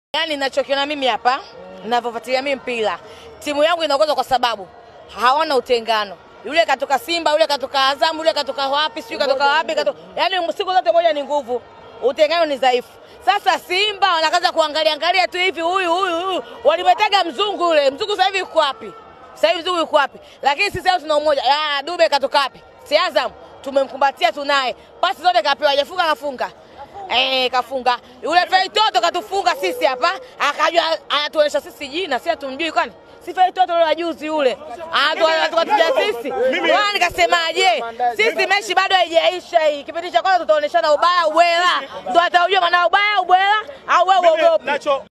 Yaani ninachokiona mimi hapa, ninavyofuatilia mimi mpira, timu yangu inaongozwa kwa sababu hawana utengano. Yule katoka Simba, yule katoka Azam, yule katoka wapi, sijui katoka wapi, katoka yaani siku zote moja ni nguvu, utengano ni dhaifu. Sasa Simba wanakaza kuangalia angalia tu hivi, huyu huyu huyu, walimetaga mzungu yule mzungu, sasa hivi yuko wapi? Sasa hivi mzungu yuko wapi? Lakini sisi leo tuna umoja. Ah, Dube katoka wapi? Si Azam tumemkumbatia, tunaye pasi zote kapewa, hajafunga kafunga Eh, kafunga yule Feitoto katufunga sisi hapa, akajua anatuonyesha sisi jina, si hatumjui kwani si Feitoto yule juzi yule anatukatia sisi. Wao nikasemaje? Sisi mechi bado haijaisha hii. Kipindi cha kwanza tutaoneshana ubaya ubwela, ndo ataujua maana ubaya ubwela au wewe uogope. Nacho